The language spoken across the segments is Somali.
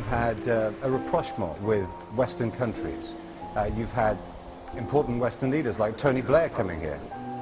you've had uh, a rapprochement with Western countries. Uh, you've had important Western leaders like Tony Blair coming here.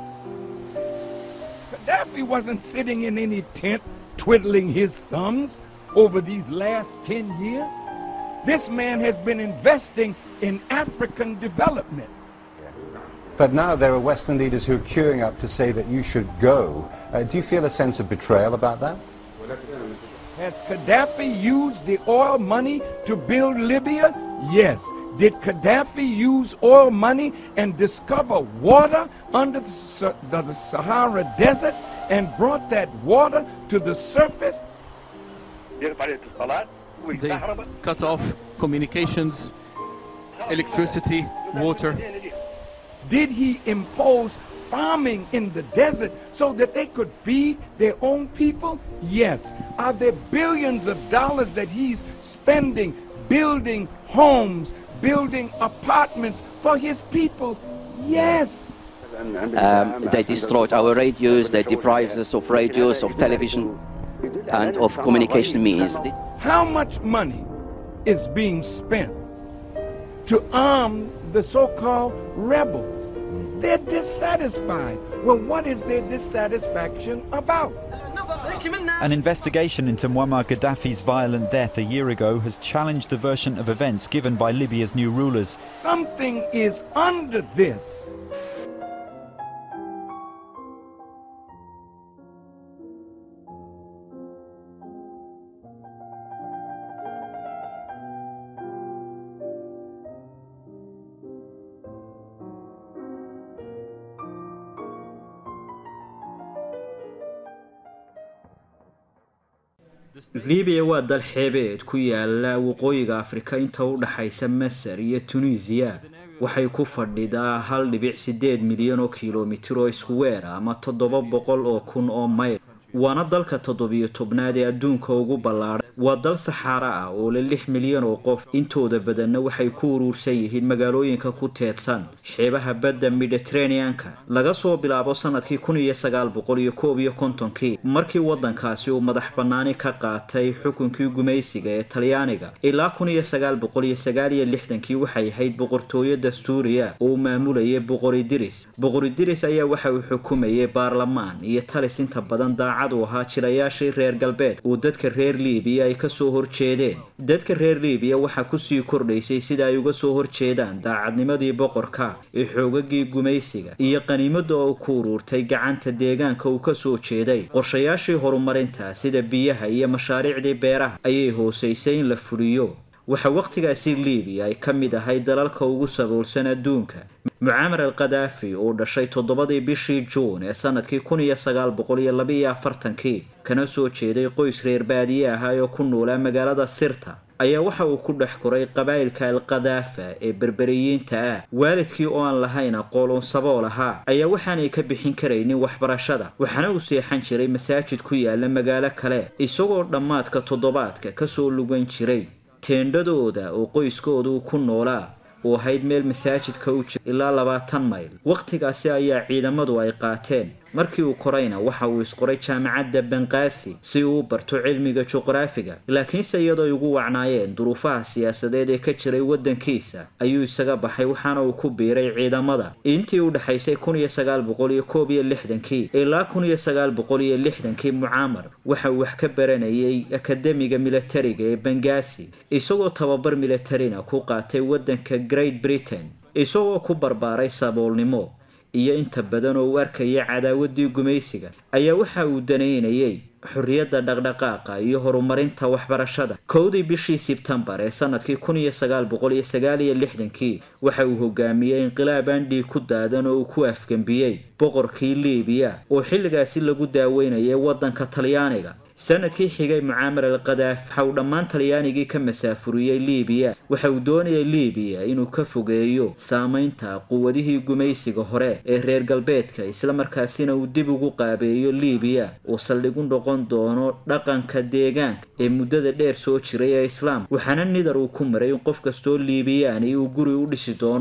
Gaddafi wasn't sitting in any tent twiddling his thumbs over these last 10 years. This man has been investing in African development. But now there are Western leaders who are queuing up to say that you should go. Uh, do you feel a sense of betrayal about that? Has Gaddafi used the oil money to build Libya? Yes. Did Gaddafi use oil money and discover water under the, Sa- the, the Sahara Desert and brought that water to the surface? They cut off communications, electricity, water. Did he impose farming in the desert so that they could feed their own people? Yes. Are there billions of dollars that he's spending building homes, building apartments for his people? Yes. Um, they destroyed our radios, they deprived us of radios, of television, and of communication means. How much money is being spent to arm the so-called rebels? They're dissatisfied. Well, what is their dissatisfaction about? An investigation into Muammar Gaddafi's violent death a year ago has challenged the version of events given by Libya's new rulers. Something is under this. libiya waa dal xeebeed ku yaala waqooyiga afrika inta u dhaxaysa masar iyo tunisiya waxay ku fadhidaa hal dhibic sideed milyan oo kilomitir oo isku weer ah ama toddoba boqol oo kun oo mayl waana dalka toddobiyo tobnaad ee adduunka ugu ballaadhay waa dal saxaara ah oo leh lix milyan oo qof intooda badanna waxay ku uruursan yihiin magaalooyinka ku teedsan xeebaha badda mediterraneanka laga soo bilaabo sanadkii kun iyo sagaal boqol iyo koob iyo kontonkii markii waddankaasi uu madax bannaani ka qaatay xukunkii gumaysiga ee talyaaniga ilaa kun iyo sagaal boqol iyo sagaal iyo lixdankii waxay ahayd boqortooyo dastuuriya oo uu maamulayay boqoridiris boqoridiris ayaa waxa uu xukumayay baarlamaan iyo talis inta badan daacad u ahaa jirayaashii reer galbeed uu dadka reer liibiya ay kasoo horjeedeen dadka reer liibiya waxaa kusii kordhaysay sida ay uga soo horjeedaan daacadnimadii boqorka ee xoogagii gumaysiga iyo qaniimada oo ku uruurtay gacanta deegaanka uu kasoo jeeday qorshayaashii horumarinta sida biyaha iyo mashaariicdii beeraha ayay hoosaysay in la fuliyo waxaa wakhtigaasi liibiya ay ka mid ahay dalalka ugu saboolsan adduunka mucaamar al kadaafi uu dhashay toddobadii bishii juun ee sanadkii kun iyo sagaal boqol iyo labaiyo afartankii kana soo jeeday qoys reer baadiye ahaa oo ku noolaa magaalada sirta ayaa waxa uu ku dhex koray qabaa'ilka al kadaafa ee berberiyiinta ah waalidkii oo aan lahayn aqoon sabool ahaa ayaa waxaanay ka bixin karaynin waxbarashada waxaana uu seexan jiray masaajid ku yaala magaalo kale isagoo dhammaadka toddobaadka kasoo lugan jiray teendhadooda oo qoyskoodu ku noolaa uu ahayd meel masaajidka u jira ilaa labaatan mayl wakhtigaasi ayaa ciidamadu ay qaateen markii uu korayna waxa uu isqoray jaamacadda banqaasi si uu u barto cilmiga juqraafiga laakiinse iyadoo ay ugu wacnaayeen duruufaha siyaasadeed ee ka jiray waddankiisa ayuu isaga baxay waxaana uu ku biiray ciidamada intii u dhexaysay kun iyo sagaal boqol iyo koob iyo lixdankii ilaa kun iyo sagaal boqol iyo lixdankii mucaamar waxa uu wax ka baranayay akademiga militariga ee bangaasi isagoo tababar militarina ku qaatay waddanka great britain isagoo ku barbaaray saboolnimo iyo inta badan oo u arkaya cadaawaddii gumaysiga ayaa waxa uu danaynayay xorriyadda dhaqdhaqaaqa iyo horumarinta waxbarashada kowdii bishii sebtembar ee sanadkii kun iyo sagaal boqol iyo sagaal iyo lixdankii waxa uu hogaamiyey inqilaab aan dhiig ku daadan oo uu ku afgembiyey boqorkii liibiya oo xilligaasi lagu daaweynayay waddanka talyaaniga sanadkii xigay mucaamar al kadaaf waxa uu dhammaan talyaanigii ka masaafuriyey liibiya waxa uu doonayay liibiya inuu ka fogeeyo saamaynta quwadihii gumaysiga hore ee reer galbeedka islamarkaasina uu dib ugu qaabeeyo liibiya uu saldhig u noqon doono dhaqanka deegaanka ee muddada dheer soo jiray ee islaam waxaana nidar uu ku maray in qof kastoo liibiyaani uu guri u dhisi doono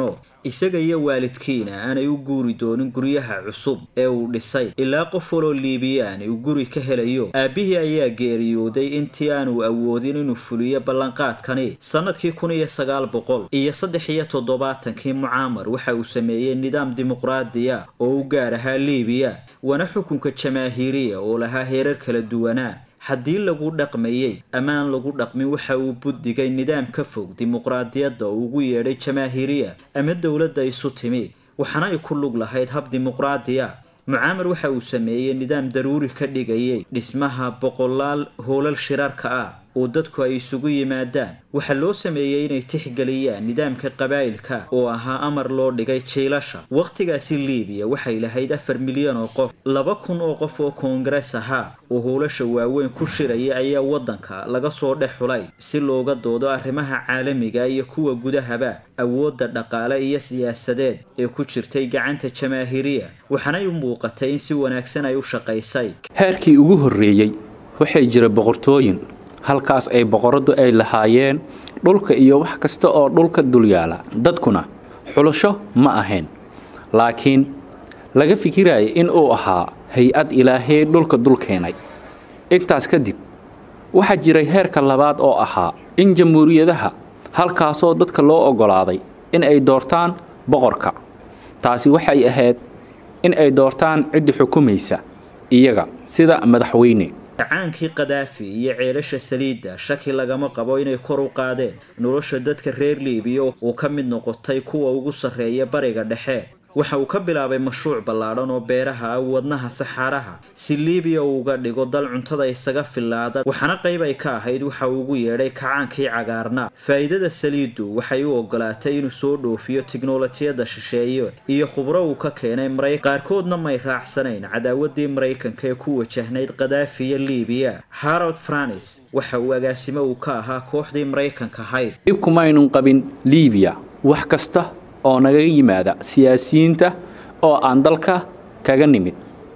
isaga iyo waalidkiina aanay u guuri doonin guryaha cusub ee uu dhisay ilaa qof waloo liibiyaan uu guri ka helayo aabbihii ayaa geeriyooday intii aanu awoodin inuu fuliyo ballanqaadkani sannadkii kun iyo sagaal boqol iyo saddex iyo toddobaatankii mucaamar waxa uu sameeyey nidaam dimuqraadiya oo u gaar ahaa liibiya waana xukunka jamaahiiriya oo lahaa heerar kala duwanaa haddii lagu dhaqmayey amaan lagu dhaqmin waxa uu buddigay nidaam ka fog dimuqraadiyadda oo ugu yeedhay jamaahiiriya ama dowladda isu timi waxaana ay ku lug lahayd hab dimuqraadiya mucaamar waxa uu sameeyey nidaam daruuri ka dhigayay dhismaha boqolaal hoolal shirarka ah oo dadku ay isugu yimaadaan waxaa loo sameeyey inay tixgeliyaan nidaamka qabaa'ilka oo ahaa amar loo dhigay jiilasha wakhtigaasi liibiya waxay lahayd afar milyan oo qof laba kun oo qof oo koongares ahaa oo howlasha waaweyn ku shiraya ayaa waddanka laga soo dhex xulay si looga doodo arrimaha caalamiga iyo kuwa gudahaba awoodda dhaqaale iyo siyaasadeed ee ku jirtay gacanta jamaahiiriya waxaanay u muuqatay in si wanaagsan ay u shaqaysay heerkii ugu horreeyey waxay jira boqortooyin halkaas ay boqoradu ay lahaayeen dhulka iyo wax kasta oo dhulka dul yaala dadkuna xulasho ma ahayn laakiin laga fikiraya in uu ahaa hay-ad ilaahey dhulka dul keenay intaas kadib waxaa jiray heerka labaad oo ahaa in jamhuuriyadaha halkaasoo dadka loo oggolaaday in ay doortaan boqorka taasi waxay ahayd in ay doortaan ciddi xukumaysa iyaga sida madaxweyne gacaankii kadaafi iyo ceelasha saliidda shaki lagama qabo inay kor u qaadeen nolosha dadka reer liibiya uu ka mid noqotay kuwa ugu sarreeya bariga dhexe waxa uu ka bilaabay mashruuc ballaadhan oo beeraha ah wadnaha saxaaraha si liibiya uu uga dhigo dal cuntada isaga filaada waxaana qayb ay ka ahayd waxa uu ugu yeedhay kacaankii cagaarna faa'iidada saliiddu waxay u ogolaatay inuu soo dhoofiyo tiknolojiyadda shisheeye iyo khubro uu ka keenay maray qaarkoodna may raacsanayn cadaawaddii maraykanka ee ku wajahnayd kadaafi iyo liibiya harold franis waxa uu agaasimo uu ka ahaa kooxdii maraykanka ahayd dhibkumaynun qabin liibiya wax kasta oo nagaga yimaada siyaasiyiinta oo aan dalka kaga nimid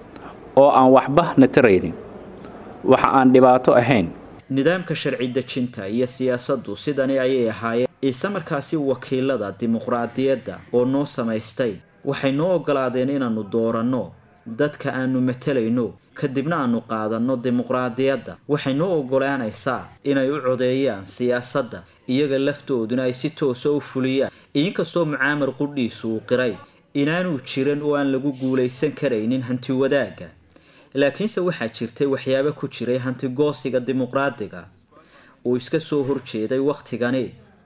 oo aan waxba na taraynin waxa aan dhibaato ahayn nidaamka sharci dejinta iyo siyaasaddu sidani ayay ahaayeen ciise markaasi wakiilada dimuqraadiyadda oo noo samaystay waxay noo oggolaadeen inaannu dooranno dadka aanu matalayno kadibna aanu qaadanno dimuqraadiyadda waxay noo oggolaanaysaa inay u codeeyaan siyaasadda iyaga laftooduna ay si toosa u fuliyaan inkastoo mucaamar qudhiisu uu qiray inaanuu jiran oo aan lagu guulaysan karaynin hanti wadaagga laakiinse waxaa jirtay waxyaabo ku jiray hantigoosiga dimuqraadiga uu iska soo horjeeday wakhtigani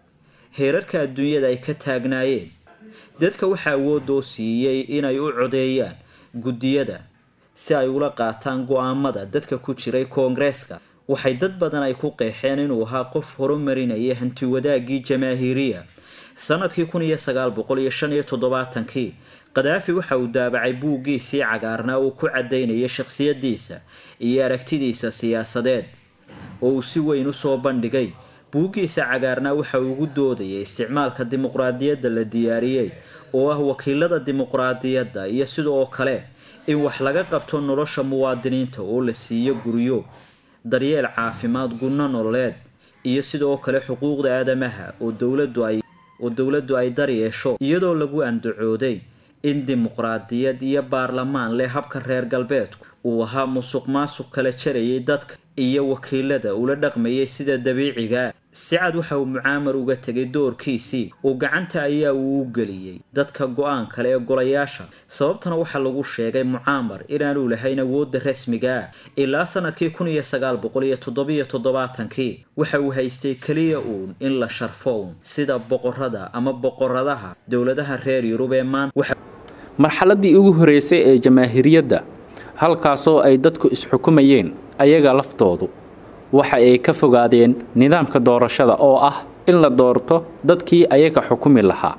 heerarka adduunyada ay ka taagnaayeen dadka waxaa awoodoo siiyey inay u codeeyaan guddiyada si ay ula qaataan go-aamada dadka ku jiray koongareeska waxay dad badan ay ku qeexeen inuu ahaa qof horumarinaya hanti wadaaggii jamaahiiriya sanadkii kun iyo sagaal boqol iyo shan iyo toddobaatankii kadaafi waxa uu daabacay buuggiisii cagaarnaa uu ku cadaynayay shakhsiyadiisa iyo aragtidiisa siyaasadeed oo uu si weyn usoo bandhigay buuggiisa cagaarnaa waxa uu ugu doodayay isticmaalka dimuqraadiyadda la diyaariyey oo ah wakiilada dimuqraadiyadda iyo sidoo kale in wax laga qabto nolosha muwaadiniinta oo la siiyo guryo daryeel caafimaad gunno nololeed iyo sidoo kale xuquuqda aadamaha oo dowladdu ay oo dowladdu ay daryeesho iyadoo lagu andacooday in dimuqraadiyad iyo baarlamaan leh habka reer galbeedku uu ahaa musuq maasuq kala jarayay dadka iyo wakiilada ula dhaqmayay sida dabiiciga si cad waxa uu mucaamar uga tegay doorkiisii uu gacanta ayaa uu u geliyey dadka go-aan kale ee golayaasha sababtana waxaa lagu sheegay mucaamar inaanu lahayn awoodda rasmiga ah ilaa sanadkii kun iyo sagaal boqol iyo toddobiyo toddobaatankii waxa uu haystay keliya uun in la sharfo uun sida boqorada ama boqoradaha dowladaha reer yurub ee maanta marxaladdii ugu horreysay ee jamaahiriyadda halkaasoo ay dadku isxukumayeen ayaga laftoodu waxa ay ka fogaadeen nidaamka doorashada oo ah in la doorto dadkii ayaga xukumi lahaa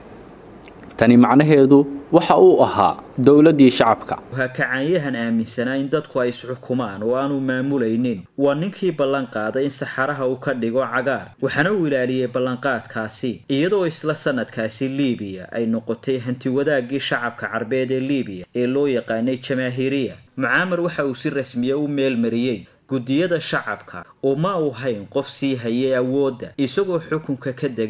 tani macnaheedu waxa uu ahaa dowladdii shacabka waxaa kacaanyahan aaminsanaa in dadku ay isxukumaan oo aanu maamulaynin waa ninkii ballan qaaday in saxaraha uu ka dhigo cagaar waxaana uu ilaaliyey ballanqaadkaasi iyadoo isla sanadkaasi liibiya ay noqotay hantiwadaaggii shacabka carbeed ee liibiya ee loo yaqaanay jamaahiriya mucaamar waxa uu si rasmiya u meelmariyey guddiyada shacabka oo ma uu hayn qof sii hayay awoodda isagoo xukunka ka degay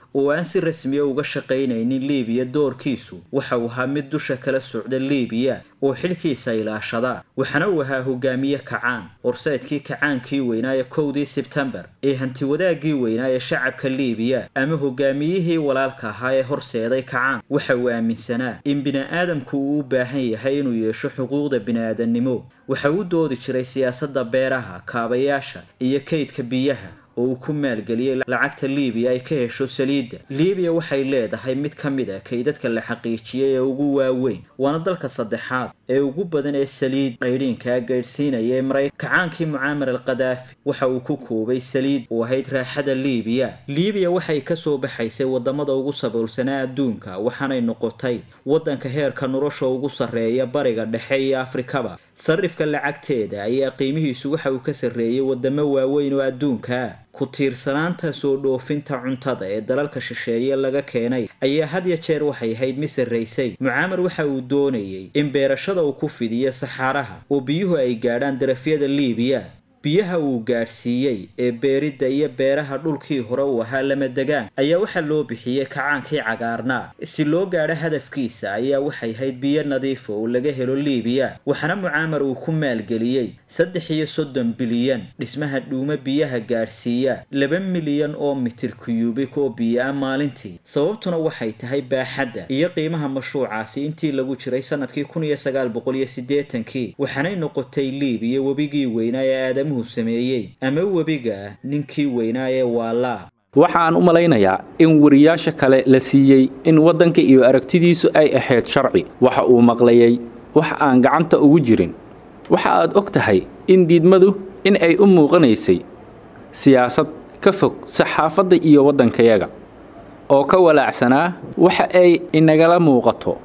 oo aan si rasmiya uga shaqaynaynin liibiya doorkiisu waxa uu ahaa mid dusha kala socda liibiya oo xilkiisa ilaashada waxaana uu ahaa hogaamiye kacaan horseedkii kacaankii weynaa ee kowdii sebtembar ee hantiwadaaggii weynaa ee shacabka liibiya ama hogaamiyihii walaalka ahaa ee horseeday kacaan waxa uu aaminsanaa in bini'aadamku uu u baahan yahay inuu yeesho xuquuqda bini'aadannimo waxa uu doodi jiray siyaasadda beeraha kaabayaasha iyo kaydka biyaha oo uu ku maalgeliyey lacagta liibiya ay ka hesho saliidda liibiya waxay leedahay mid ka mid a kaydadka la xaqiijiyey ee ugu waaweyn waana dalka saddexaad ee ugu badan ee saliid qaydhiinkaa gaydhsiinaya ee maray kacaankii mucaamar al kadaafi waxa uu ku koobay saliid oo ahayd raaxada liibiya liibiya waxay kasoo baxaysay wadamada ugu saboolsanaa adduunka waxaanay noqotay waddanka heerka nolosha ugu sarreeya bariga dhexe iyo afrikaba sarifka lacagteeda ayaa qiimihiisu waxa uu ka sarreeyay wadamo waaweyn oo adduunka ku tiirsanaanta soo dhoofinta cuntada ee dalalka shisheeye laga keenay ayaa had ya jeer waxay ahayd mid sarraysay mucaamar waxa uu doonayay in beerashada uu ku fidiyo saxaaraha oo biyuhu ay gaadhaan darafyada liibiya biyaha uu gaadhsiiyey ee beeridda iyo beeraha dhulkii hore uu ahaa lama degaan ayaa waxaa loo bixiyey kacaankii cagaarnaa si loo gaadho hadafkiisa ayaa waxay ahayd biyo nadiifa oo laga helo liibiya waxaana mucaamar uu ku maalgeliyey saddex iyo soddon bilyan dhismaha dhuumo biyaha gaadhsiiya laba milyan oo mitir kuyubik oo biyo-a maalintii sababtuna waxay tahay baaxadda iyo qiimaha mashruucaasi intii lagu jiray sanadkii kun iyo sagaal boqol iyo siddeetankii waxaanay noqotay liibiya webigii weynaa ee aadamuhu sameeyey ama webiga ah ninkii weynaa ee waalaa waxaan u malaynayaa in wariyaasha kale la siiyey in waddanka iyo aragtidiisu ay ahayd sharci waxa uu maqlayay wax aan gacanta ugu jirin waxa aad og tahay in diidmadu in ay u muuqanaysay siyaasad ka fog saxaafadda iyo waddankayaga oo ka walaacsanaa waxa ay inagala muuqato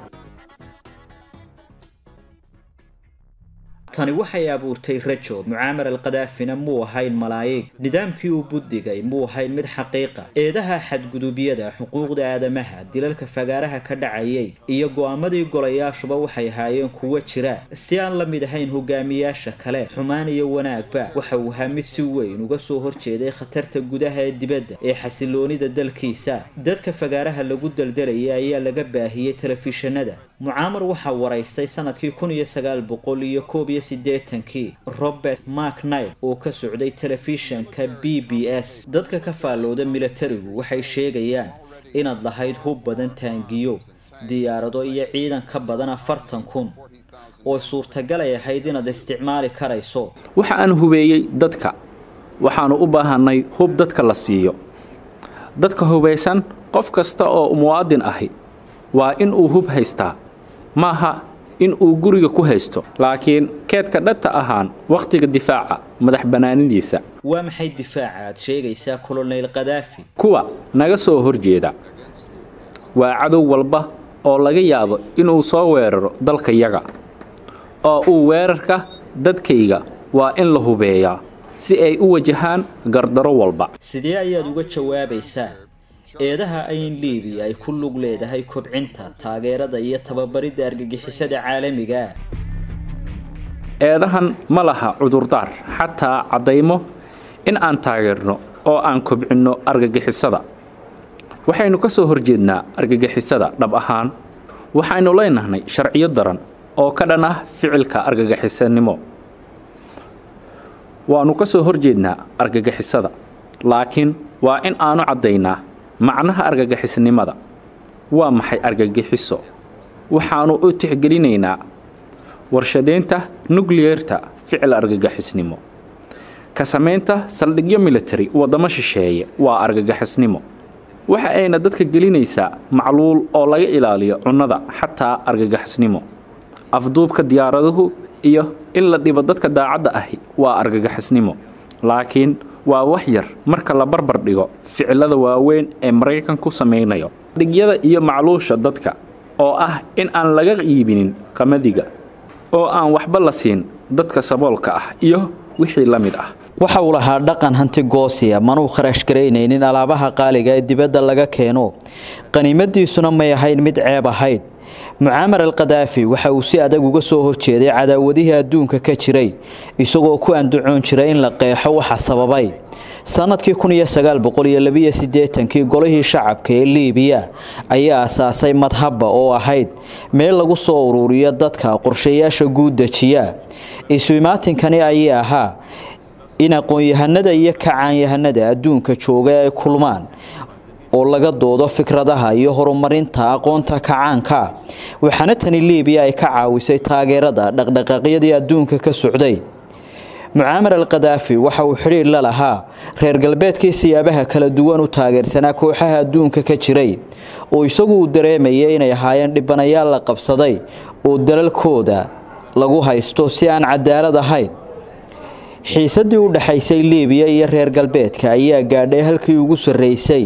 tani waxay abuurtay rajo mucaamar al kadaafina muu ahayn malaayig nidaamkii uu buddigay muu ahayn mid xaqiiqa eedaha xadgudubyada xuquuqda aadamaha dilalka fagaaraha ka dhacayay iyo go'aamadii golayaashuba waxay ahaayeen kuwo jira si aan la mid ahayn hogaamiyaasha kale xumaan iyo wanaagba waxa uu ahaa mid si weyn uga soo horjeeday khatarta gudaha ee dibadda ee xasiloonida dalkiisa dadka fagaaraha lagu daldalayay ayaa laga baahiyey telefishinada mucaamar waxaa waraystay sanadkii kun iyo sagaal boqol iyo koob iyo siddeetankii robert macnile oo ka socday telefishanka b b s dadka ka faallooda milatarigu waxay sheegayaan inaad lahayd hub badan taangiyo diyaarado iyo ciidan ka badan afartan kun oo suurtagal ay ahayd inaad isticmaali karayso waxa aan hubeeyey dadka waxaannu u baahannay hub dadka la siiyo dadka hubaysan qof kasta oo muwaadin ahi waa in uu hub haystaa maaha in uu guriga ku haysto laakiin keedka dhabta ahaan wakhtiga difaaca madax bannaanidiisa waa maxay difaaca aad sheegaysaa kolonel kadaafi kuwa naga soo horjeeda waa cadow walba oo laga yaabo inuu soo weeraro dalkayaga oo uu weerarka dadkayga waa in la hubeeyaa si ay u wajahaan gardaro walba sidee ayaad uga jawaabaysaa eedaha ayn liibiya ay ku lug leedahay kobcinta taageerada iyo tababaridda argagixisada caalamiga eedahan ma laha cudurdaar xataa caddaymo in aan taageerno oo aan kobcinno argagixisada waxaynu ka soo horjeednaa argagixisada dhab ahaan waxaynu leenahnay sharciyo daran oo ka dhan ah ficilka argagixisanimo waannu ka soo horjeednaa argagixisada laakiin waa in aanu caddaynaa macnaha argagixisnimada waa maxay argagixiso waxaannu u tixgelinaynaa warshadaynta nukliyerta ficil argagixisnimo ka samaynta saldhigyo militari waddamo shisheeye waa argagixisnimo waxa ayna dadka gelinaysaa macluul oo laga ilaaliyo cunnada xataa argagixisnimo afduubka diyaaraduhu iyo in la dhibo dadka daacadda ahi waa argagixisnimo laakiin waa wax yar marka la barbar dhigo ficilada waaweyn ee maraykanku samaynayo dhigyada iyo macluusha dadka oo ah in aan laga iibinin qamadiga oo aan waxba la siin dadka saboolka ah iyo wixii la mid ah waxa uu lahaa dhaqan hanti goosiya manuu kharash garaynaynin alaabaha qaaliga ee dibadda laga keeno qaniimadiisuna may ahayn mid ceeb ahayd mucaamar al kadaafi waxa uu si adag uga soo horjeeday cadaawadihii adduunka ka jiray isagoo ku andacoon jiray in la qeexo waxa sababay sanadkii kun iyo sagaal boqol iyo labiyo siddeetankii golihii shacabka ee liibiya ayaa asaasay madhabba oo ahayd meel lagu soo uruuriyo dadka qorshayaasha guud dejiya isu imaatinkani ayay ahaa in aqoon-yahanada iyo kacaanyahanada adduunka jooga ay kulmaan oo laga doodo fikradaha iyo horumarinta aqoonta kacaanka waxaana tani liibiya ay ka caawisay taageerada dhaqdhaqaaqyadii adduunka ka socday mucaamar al kadaafi waxa uu xidhiir la lahaa reer galbeedkii siyaabaha kala duwan u taageersanaa kooxaha adduunka ka jiray oo isagu uu dareemayay inay ahaayeen dhibanayaal la qabsaday oo dalalkooda lagu haysto si aan cadaalad ahayn xiisadii u dhexaysay liibiya iyo reer galbeedka ayaa gaadhay halkii ugu sarreysay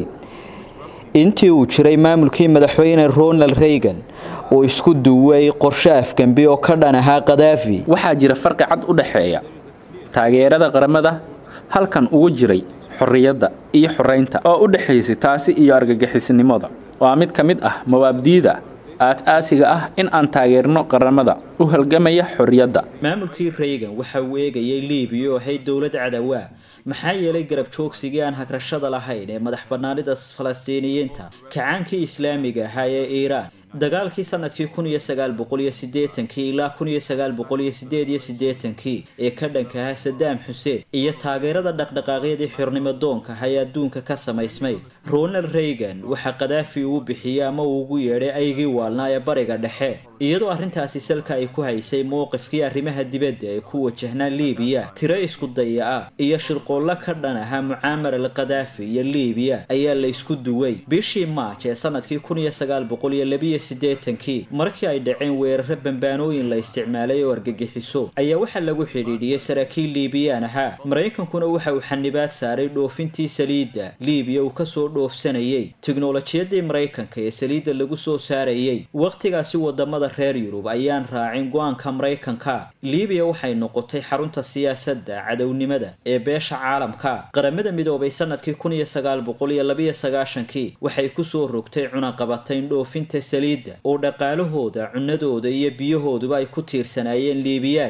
intii uu jiray maamulkii madaxweyne ronald reygan oo isku duway qorshe afgembi oo ka dhan ahaa kadaafi waxaa jira farqi cad u dhexeeya taageerada qaramada halkan ugu jiray xorriyadda iyo xoraynta oo u dhexaysay taasi iyo argagixisnimada waa mid ka mid ah mawaabdiida aas-aasiga ah in aan taageerno qaramada u halgamaya xorriyadda maamulkii reygan waxa uu eegayay liibiya oo ahayd dowlad cadawaa maxaa yeelay garab joogsigii aan hagrashada lahayn ee madax bannaanida falastiiniyiinta kacaankii islaamiga ahaa ee iiraan dagaalkii sanadkii kun iyo sagaal boqol iyo siddeetankii ilaa kun iyo sagaal boqol iyo sideed iyo siddeetankii ee ka dhanka ahaa sadaam xuseen iyo taageerada dhaqdhaqaaqyadii xornimo doonka ah ee adduunka ka samaysmay ronald reygan waxaa kadaafi uu bixiyey ama uu ugu yeedhay aygii waalnaa ee bariga dhexe iyadoo arrintaasi salka ay ku haysay mowqifkii arrimaha dibadda ee ku wajahnaa liibiya tiro isku daya ah iyo shirqoollo ka dhan ahaa mucaamar al kadaafi iyo liibiya ayaa la isku duway bishii maaj ee sanadkii kun iyo sagaal boqol iyo labiyo siddeetankii markii ay dhaceen weeraro bambaanooyin la isticmaalay oo argagixiso ayaa waxaa lagu xidhiidhiyey saraakiil liibiyaan ahaa maraykankuna waxa uu xanibaad saaray dhoofintii saliidda liibiya uu kasoo dhoofsanayay tiknolojiyadii maraykanka ee saliidda lagu soo saarayay wakhtigaasi wadamada reer yurub ayaan raacin go-aanka maraykanka liibiya waxay noqotay xarunta siyaasadda cadownimada ee beesha caalamka qaramada midoobay sanadkii kun iyo sagaal boqol iyo labiyo sagaashankii waxay kusoo rogtay cunaqabatayn dhoofinta saliidda oo dhaqaalahooda cunadooda iyo biyahooduba ay ku tiirsanaayeen liibiyaan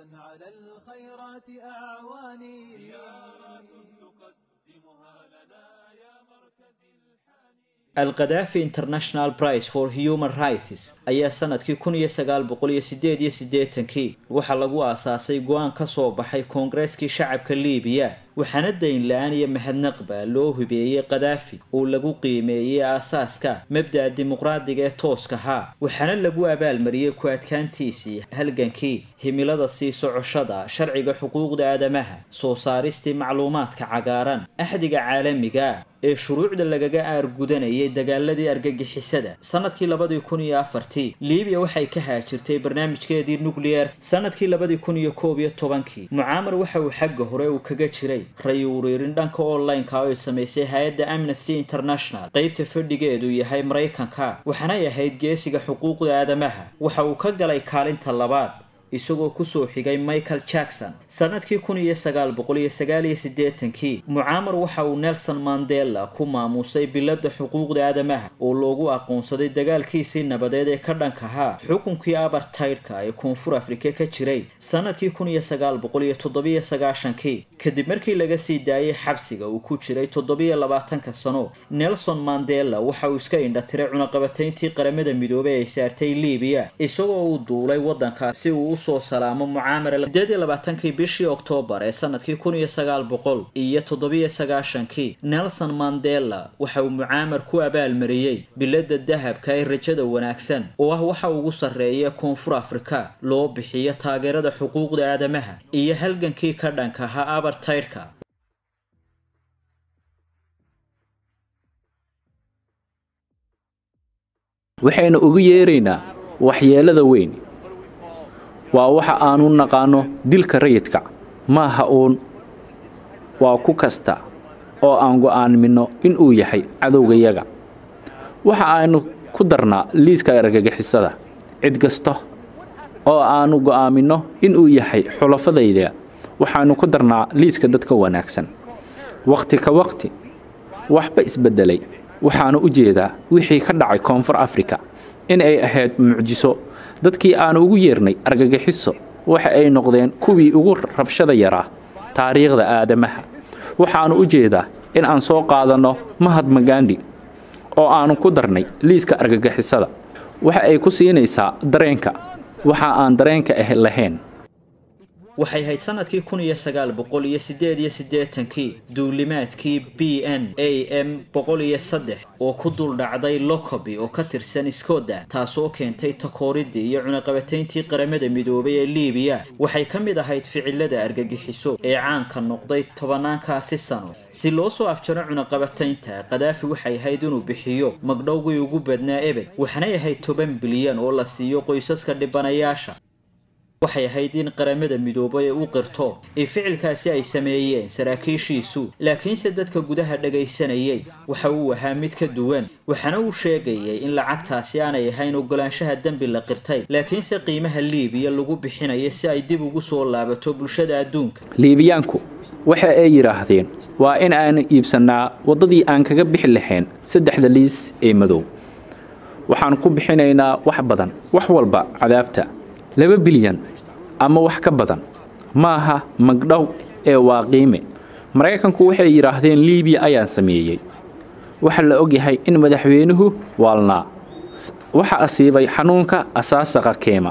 alkadaafi international price for human rights ayaa sanadkii kun iyo sagaal boqol iyo sideed iyo siddeetankii waxaa lagu aasaasay go-aan ka soo baxay koongareskii shacabka liibiya waxaana dayn la-aan iyo mahadnaqba loo hubeeyey kadaafi oo lagu qiimeeyey aasaaska mabda'a dimuqraadiga ee tooska ahaa waxaana lagu abaalmariyey ku adkaantiisii halgankii himilada sii socoshada sharciga xuquuqda aadamaha soo saaristii macluumaadka cagaaran axdiga caalamiga ee shuruucda lagaga aargudanayay dagaaladii argagixisada sanadkii labadii kun iyo afartii liibiya waxay ka haajirtay barnaamijkeedii nucleer sanadkii labadii kun iyo koob iyo tobankii mucaamar waxa uu xagga hore uu kaga jiray ray ureerin dhanka online-ka oo ay samaysay hay-adda amnesty international qeybta fadhigeedu yahay maraykanka waxaanay ahayd geesiga xuquuqda aadamaha waxa uu ka galay kaalinta labaad isagoo kusoo xigay michael jackson sanadkii kun iyo sagaal boqol iyo sagaal iyo siddeetankii mucaamar waxa uu nelson mandela ku maamuusay biladda xuquuqda aadamaha oo loogu aqoonsaday dagaalkiisii nabadeed ee ka dhanka ahaa xukunkii abartaydhka ee koonfur afrika ka jiray sanadkii kun iyo sagaal boqol iyo toddobiyo sagaashankii kadib markii laga sii daayay xabsiga uu ku jiray toddobiyo labaatanka sano nelson mandela waxa uu iska indhatiray cunaqabatayntii qaramada midoobey ay saartay liibiya isagoo uu duulay waddankaasi uu usoo salaamo mucaamar sideed iyo labaatankii bishii oktoobar ee sanadkii kun iyo sagaal boqol iyo toddobiyo sagaashankii nelson mandela waxa uu mucaamar ku abaalmariyey biladda dahabka ee rajada wanaagsan oo ah waxa ugu sarreeya koonfur afrika loo bixiyo taageerada xuquuqda aadamaha iyo halgankii ka dhanka ahaa abartaydhka waxaynu ugu yeeraynaa waxyeelada weyn waa waxa aanu naqaano dilka rayidka maaha uun waa ku kasta oo aan go'aanmino inuu yahay cadowgayaga waxa aynu ku darnaa liiska argagixisada cid kasta oo aanu go'aaminno inuu yahay xulafadayda waxaanu ku darnaa liiska dadka wanaagsan wakhti ka wakhti waxba isbeddelay waxaanu u jeedaa wixii ka dhacay koonfur afrika in ay ahayd mucjiso dadkii aanu ugu yeernay argagixiso waxa ay noqdeen kuwii ugu rabshada yaraa taariikhda aadamaha waxaanu u jeedaa in aan soo qaadanno mahatma gandi oo aanu ku darnay liiska argagixisada waxa ay ku siinaysaa dareenka waxa aan dareenka ah lahayn waxay ahayd sanadkii kun iyo sagaal boqol iyo sideed iyo siddeetankii duulimaadkii b n a m boqol iyo saddex oo ku dul dhacday locoby oo ka tirsan scotland taasoo keentay takooridii iyo cunaqabatayntii qaramada midoobay ee liibiya waxay ka mid ahayd ficilada argagixiso ee caanka noqday tobanaankaasi sano si loo soo afjaro cunaqabataynta kadaafi waxay ahayd inuu bixiyo magdhowgii ugu badnaa ebed waxanay ahayd toban bilyan oo la siiyo qoysaska dhibanayaasha waxay ahayd in qaramada midoobay u qirto ee ficilkaasi ay sameeyeen saraakiishiisu laakiinse dadka gudaha dhagaysanayay waxa uu ahaa mid ka duwan waxaana uu sheegayay in lacagtaasi aanay ahayn ogolaanshaha dembi la qirtay laakiinse qiimaha liibiya lagu bixinayo si ay dib ugu soo laabato bulshada adduunka liibiyaanku waxa ay yidhaahdeen waa in aan iibsannaa waddadii aan kaga bixi lahayn saddexda liis ee madow waxaan ku bixinaynaa wax badan wax walba cadaabta laba bilyan ama wax ka badan maaha magdhow ee waa qiime maraykanku waxay yidhaahdeen liibiya ayaan sameeyey waxa la ogyahay in madaxweynuhu waalnaa waxa asiibay xanuunka asaasaqa keema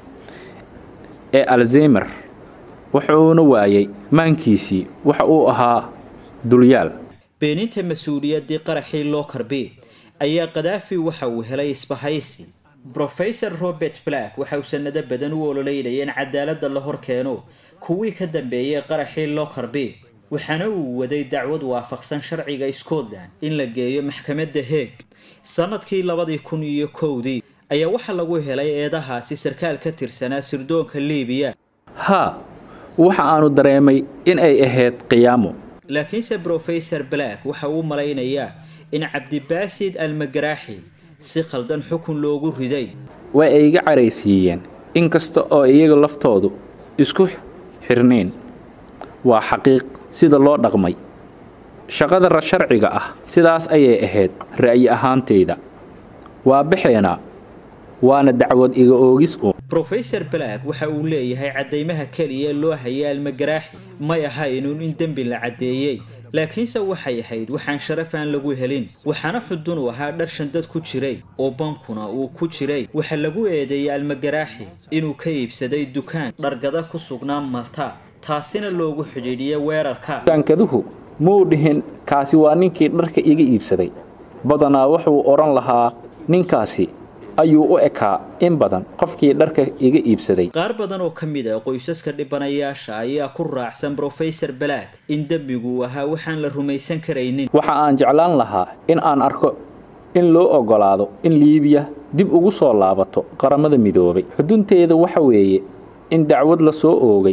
ee alzeymer wuxuuna waayey maankiisii waxa uu ahaa dulyaal beeninta mas-uuliyaddii qaraxii loo karbi ayaa kadaafi waxa uu helay isbahaysi brofesor robert black waxa uu sanado badan u ololeynaya in cadaaladda la hor keeno kuwii ka dambeeyay qaraxii lockerby waxaana uu waday dacwad waafaqsan sharciga scotland in la geeyo maxkamadda heeg sanadkii labadii kun iyo kowdii ayaa waxaa lagu helay eedahaasi sarkaal ka tirsanaa sirdoonka liibiya haa waxa aanu dareemay in ay ahayd qiyaamo laakiinse brofesor black waxa uu malaynayaa in cabdibaasid almagaraaxi si khaldan xukun loogu riday way ay iga caraysiiyeen in kasta oo iyaga laftoodu isku xirnayn waa xaqiiq sida loo dhaqmay shaqada sharciga ah sidaas ayay ahayd ra'yi ahaantayda waa baxeenaa waana dacwad iga oogis uun brofesor black waxa uu leeyahay caddaymaha keliya loo hayay almagaraaxi may ahaynuun in dembi la caddeeyey laakiinse waxay ahayd waxaan sharaf aan lagu helin waxaana xudun u ahaa dhar shandad ku jiray oo bankuna uu ku jiray waxa lagu eedeeyey almagaraaxi inuu ka iibsaday dukaan dhargada ku sugnaa malta taasina loogu xidhiidhiyay weerarka dukaankaduhu muu dhihin kaasi waa ninkii dharka iga iibsaday badanaa wuxuu odhan lahaa ninkaasi ayuu u ekaa in badan qofkii dharka iga iibsaday qaar badan oo ka mid a qoysaska dhibanayaasha ayaa ku raacsan brofesor black in dembigu ahaa waxaan la rumaysan karaynin waxa aan jeclaan lahaa in aan arko in loo oggolaado in liibiya dib ugu soo laabato qaramada midoobay xudunteeda waxa weeye in dacwad la soo oogay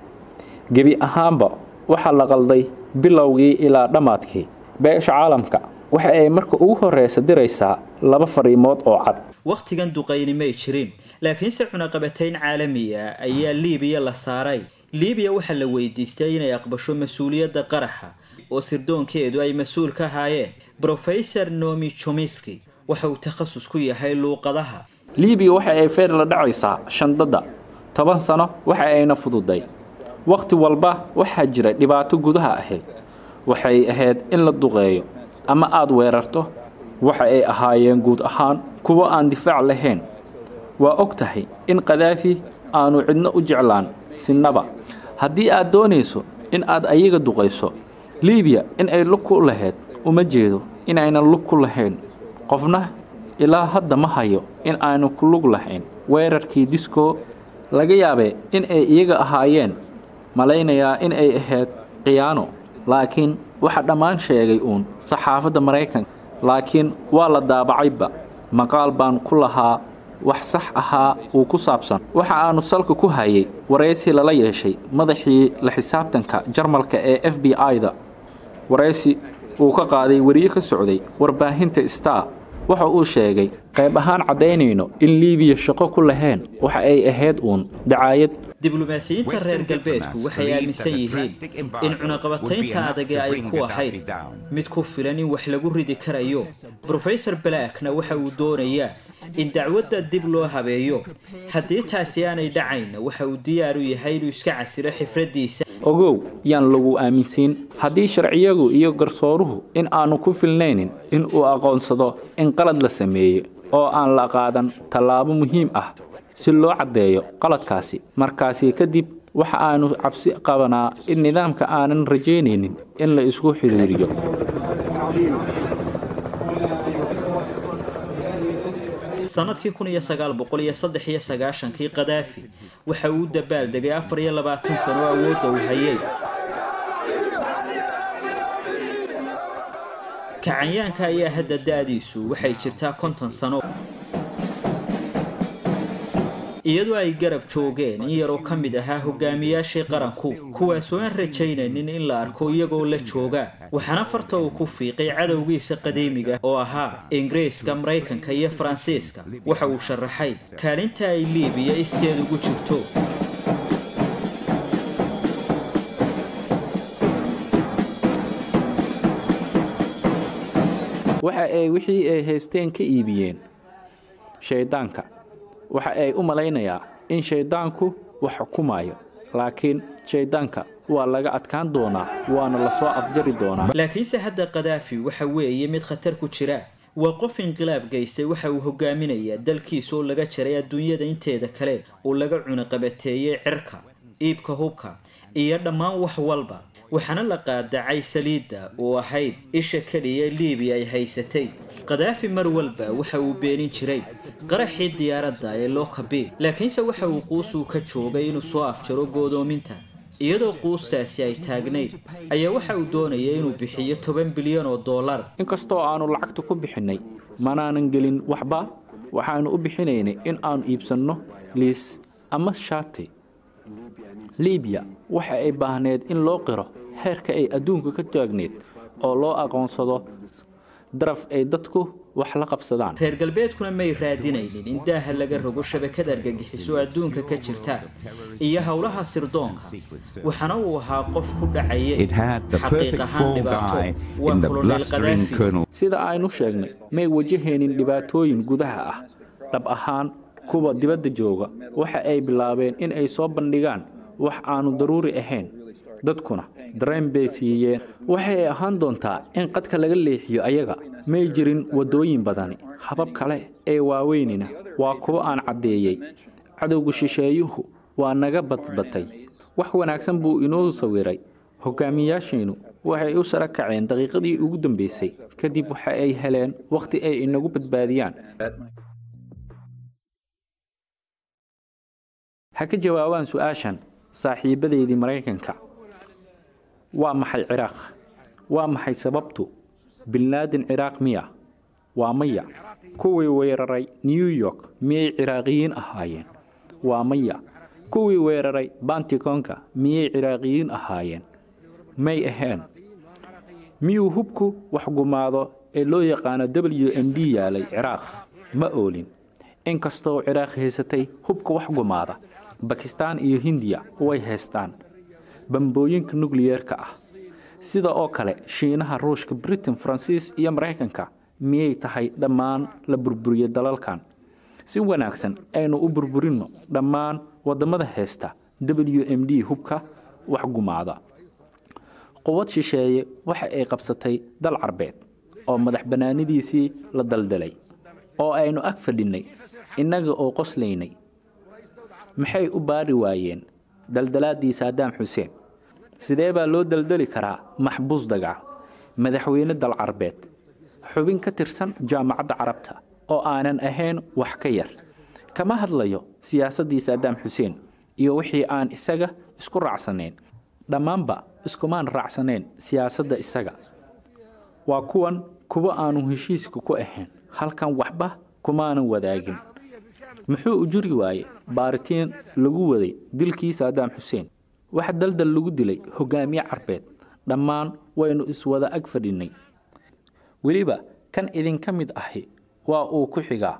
gebi ahaanba waxaa la qalday bilowgii ilaa dhammaadkii beesha caalamka waxa ay marka ugu horreysa diraysaa laba fariimood oo cad wakhtigan duqayni may jirin laakiinse cunaqabatayn caalami ah ayaa liibiya la saaray liibiya waxaa la weydiistay inay aqbasho mas-uuliyadda qaraxa oo sirdoonkeedu ay mas-uul ka ahaayeen brofesor nomi chomiski waxa uu takhasus ku yahay luuqadaha liibiya waxa ay feer la dhacaysaa shandadda toban sano waxa ayna fududay wakhti walba waxaa jira dhibaato gudaha ahayd waxay ahayd in la duqeeyo ama aad weerarto waxa ay ahaayeen guud ahaan kuwo aan difaac lahayn waa og tahay in kadaafi aanu cidno u jeclaan sinaba haddii aad doonayso in aad ayaga duqayso liibiya in ay lug ku lahayd uma jeedo inaynan lug ku lahayn qofna ilaa hadda ma hayo in aanu ku lug lahayn weerarkii disko laga yaabee in ay iyaga ahaayeen malaynayaa in ay ahayd khiyaano laakiin waxa dhammaan sheegay uun saxaafadda maraykanka laakiin waa la daabacayba maqaal baan ku lahaa wax sax ahaa uu ku saabsan waxa aanu salka ku hayay waraysi lala yeeshay madaxii la xisaabtanka jarmalka ee f b i-da waraysi uu ka qaaday weriye ka socday warbaahinta star waxa uu sheegay qayb ahaan caddaynayno in liibiya shaqo ku lahayn waxa ay ahayd uun dacaayad diblomaasiyiinta reer galbeedku waxay aaminsan yihiin in cunaqabataynta adag ee ay ku ahayd mid ku filan in wax lagu ridi karayo brofesor blackna waxa uu doonayaa in dacwadda dib loo habeeyo haddii taasi aanay dhacayna waxa uu diyaar u yahay inuu iska casiro xifraddiisa ogow yaan lagu aaminsiin haddii sharciyagu iyo garsooruhu in aanu ku filnaynin in uu aqoonsado in qalad la sameeyey oo aan la qaadan tallaabo muhiim ah si loo caddeeyo qaladkaasi markaasi kadib waxa aanu cabsi qabanaa in nidaamka aanan rajaynaynin in la isku xidhiiriyo sanadkii kun iyo sagaal boqol iyo saddex iyo sagaashankii kadaafi waxa uu dabaal degay afar iyo labaatan sano awoodda uu hayay kacanyaanka ayaa hadda da-diisu waxay jirtaa konton sano iyadoo ay garab joogeen in yaroo ka mid ahaa hogaamiyaashii qaranku kuwaasoo aan rajaynaynin in la arko iyagoo la jooga waxaana farta uu ku fiiqay cadowgiisa qadiimiga oo ahaa ingiriiska maraykanka iyo faransiiska waxa uu sharaxay kaalinta ay liibiya iskeed ugu jirto waxa ay wixii ay haysteen ka iibiyeen shayddaanka waxa ay u malaynayaa in shayddaanku wax xukumayo laakiin shayddaanka waa laga adkaan doonaa waana lasoo afjari doonaa laakiinse hadda kadaafi waxa weeye mid khatar ku jira waa qof inqilaab geystay waxa uu hogaaminayaa dalkiisa oo laga jaray adduunyada inteeda kale uu laga cunaqabateeyey cirka iibka hubka iyo dhammaan wax walba waxaana la qaadacay saliidda oo ahayd isha keliya liibiya ay haysatay kadaafi mar walba waxa uu beenin jiray qaraxii diyaaradda ee lookabi laakiinse waxa uu quusuu ka joogay inuu soo afjaro goodoominta iyadoo quustaasi ay taagnayd ayaa waxa uu doonaya inuu bixiyo toban bilyan oo dollar inkastoo aanu lacagta ku bixinnay manaanan gelin waxba waxaanu u bixinaynay in aanu iibsanno liis ama shaati liibiya waxa ay baahneed in loo qiro heerka ay adduunka ka taagneed oo loo aqoonsado daraf ay dadku wax la qabsadaan reer galbeedkuna may raadinaynin in daaha laga rogo shabakad argagixiso adduunka ka jirta iyo howlaha sirdoonka waxaana uu ahaa qof ku dhacayay xaqiiq ahaan dhibaato waa kolonel kadaafi sida aynu sheegnay may wajahaynin dhibaatooyin gudaha ah dhab ahaan kuwa dibadda jooga waxa ay bilaabeen in ay soo bandhigaan wax aanu daruuri ahayn dadkuna dareen bay siiyeen waxay ahaan doontaa in qadka laga leexiyo ayaga may jirin waddooyin badani habab kale ee waaweynina waa kuwo aan caddeeyey cadowga shisheeyuhu waa naga badbatay wax wanaagsan buu inoo sawiray hogaamiyaasheennu waxay u sara kaceen daqiiqadii ugu dambaysay kadib waxa ay heleen wakhti ay inagu badbaadiyaan ha ka jawaabaan su-aashan saaxiibadeydii maraykanka waa maxay ciraaq waa maxay sababtu binlaadin ciraaq miya waa maya kuwii weeraray new york miyay ciraaqiyiin ahaayeen waa maya kuwii weeraray bantikonka miyay ciraaqiyiin ahaayeen may ahayn miyuu hubku wax gumaado ee loo yaqaano w m d yaalay ciraaq ma oolin inkastoo ciraaq haysatay hubka wax gumaada bakistaan iyo hindiya way haystaan bambooyinka nukliyeerka ah sida oo kale shiinaha ruushka britain faransiis iyo maraykanka miyay tahay dhammaan la burburiyo dalalkan si wanaagsan aynu u burburinno dhammaan waddamada haysta w m d hubka wax gumaada quwad shisheeye waxa ay qabsatay dal carbeed oo madax bannaanidiisii la daldalay oo aynu ag fadhinnay innaga oo qoslaynay maxay u baari waayeen daldalaadii saadaam xuseen sidee baa loo daldali karaa maxbuus dagaal madaxweyne dal carbeed xubin ka tirsan jaamacadda carabta oo aanan ahayn wax ka yar kama hadlayo siyaasaddii saadaam xuseen iyo wixii aan isaga isku raacsanayn dhammaanba iskumaan raacsanayn siyaasadda isaga waa kuwan kuwa aanu heshiiska ku ahayn halkan waxba kumaanan wadaagin muxuu u juri waayey baaritiin lagu waday dilkii saadaam xuseen waxa daldal lagu dilay hogaamiye carbeed dhammaan waynu iswada ag fadhinnay weliba kan idinka mid ahi waa uu ku xigaa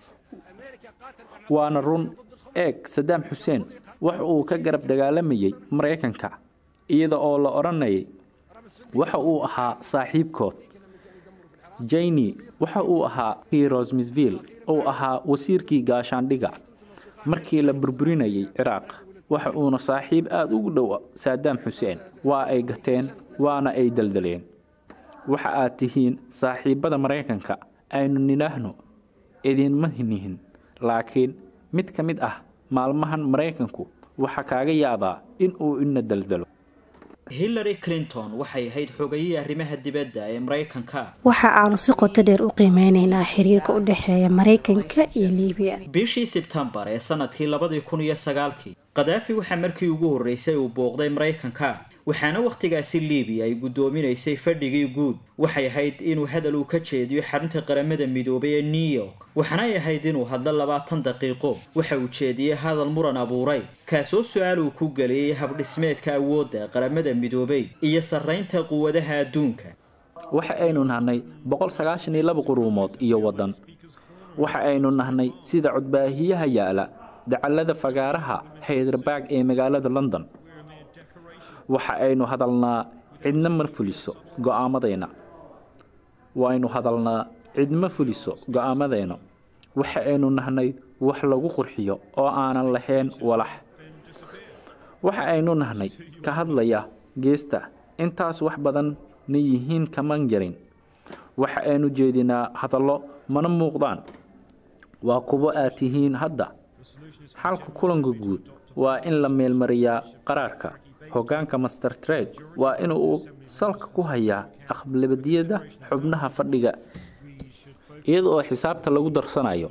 waana run eeg sadaam xuseen wax uu ka garab dagaalamayey maraykanka iyada oo la odhanayay waxa uu ahaa saaxiibkood jayni waxa uu ahaa rosmisville uu ahaa wasiirkii gaashaandhiga markii la burburinayay ciraaq waxa uuna saaxiib aada ugu dhow saadaam xuseen waa ay gateen waana ay daldaleen waxa aad tihiin saaxiibbada maraykanka aynu nidhaahno idinma nihin laakiin mid ka mid ah maalmahan maraykanku waxaa kaaga yaabaa in uu ina daldalo hillary clinton waxay ahayd xogayihii arrimaha dibadda ee maraykanka waxa aanu si qoto dheer u qiimeynaynaa xiriirka u dhexeeya maraykanka iyo liibiya bishii sebtembar ee sanadkii labadii kun iyo sagaalkii kadaafi waxaa markii ugu horreysay uu booqday maraykanka waxaana wakhtigaasi liibiya ay guddoominaysay fadhigii guud waxay ahayd inuu hadal uu ka jeediyo xarunta qaramada midoobay ee new york waxaanay ahayd inuu hadlo labaatan daqiiqo waxa uu jeediyey hadal muran abuuray kaasoo su-aal uu ku geliyey habdhismeedka awoodda qaramada midoobay iyo sarraynta quwadaha adduunka waxa aynu nahnay boqol sagaashan iyo laba quruumood iyo waddan waxa aynu nahnay sida codbaahiyaha yaala dacallada fagaaraha haydarbaag ee magaalada london waxa aynu hadalnaa cidna ma fuliso go'aamadayna waynu hadalnaa cidma fuliso go'aamadayna waxa aynu nahnay wax lagu qurxiyo oo aanan lahayn walax waxa aynu nahnay ka hadlaya geesta intaas wax badan na yihiin kaman yarin waxa aynu jeedinaa hadallo mana muuqdaan waa kuwo aad tihiin hadda xalka kulanka guud waa in la meelmariyaa qaraarka hoggaanka master trade waa inuu salka ku hayaa aqbalabadiyada xubnaha fadhiga iyada oo xisaabta lagu darsanayo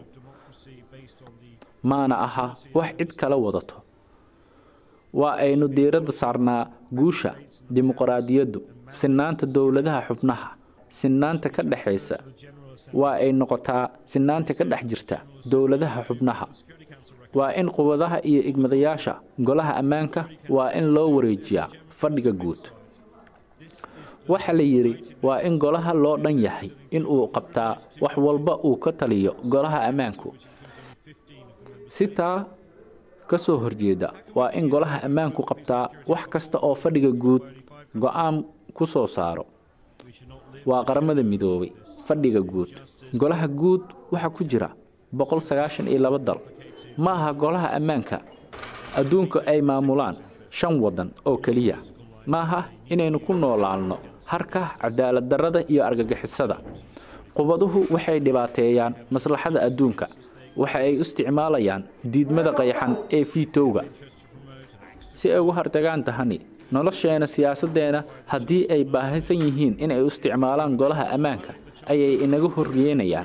maana aha wax cid kala wadato waa aynu diiradda saarnaa guusha dimuqraadiyaddu sinaanta dowladaha xubnaha sinaanta ka dhexaysa waa ay noqotaa sinaanta ka dhex jirta dowladaha xubnaha waa in quwadaha iyo igmadayaasha golaha ammaanka waa in loo wareejiyaa fadhiga guud waxa la yidhi waa in golaha loo dhan yahay in uu qabtaa wax walba uu ka taliyo golaha ammaanku si taa ka soo horjeeda waa in golaha ammaanku qabtaa wax kasta oo fadhiga guud go-aan ku soo saaro waa qaramada midoobay fadhiga guud golaha guud waxaa ku jira boqol sagaashan iyo laba dal ma aha golaha ammaanka adduunka ay maamulaan shan waddan oo keliya ma aha inaynu ku noolaanno harka cadaalad darrada iyo argagixisada qubaduhu waxay dhibaateeyaan maslaxada adduunka waxa ay u isticmaalayaan diidmada qayaxan ee fiitowga si ay ugu hartagaan tahani nolosheena siyaasaddeena haddii ay baahaysan yihiin inay u isticmaalaan golaha ammaanka ayay inaga horyeynayaan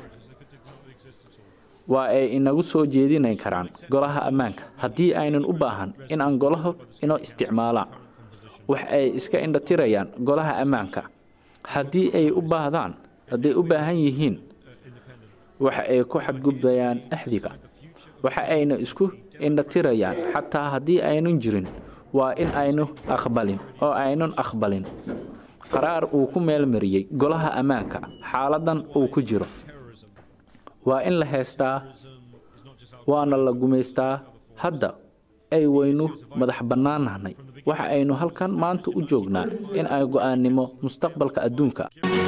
waa ay inagu soo jeedinayn karaan golaha ammaanka haddii aynan u baahan in aan golaha inoo isticmaalaan wax ay iska indhatirayaan golaha ammaanka haddii ay u baahdaan hadday u baahan yihiin waxa ay ku xadgudbayaan axdiga waxa ayna isku indhatirayaan xataa haddii aynan jirin waa in aynu aqbalin oo aynun aqbalin qaraar uu ku meelmariyey golaha ammaanka xaaladan uu ku jiro waa in la heestaa waana la gumaystaa hadda ay waynu madax bannaannahnay waxa aynu halkan maanta u joognaa in ay go'aannimo mustaqbalka adduunka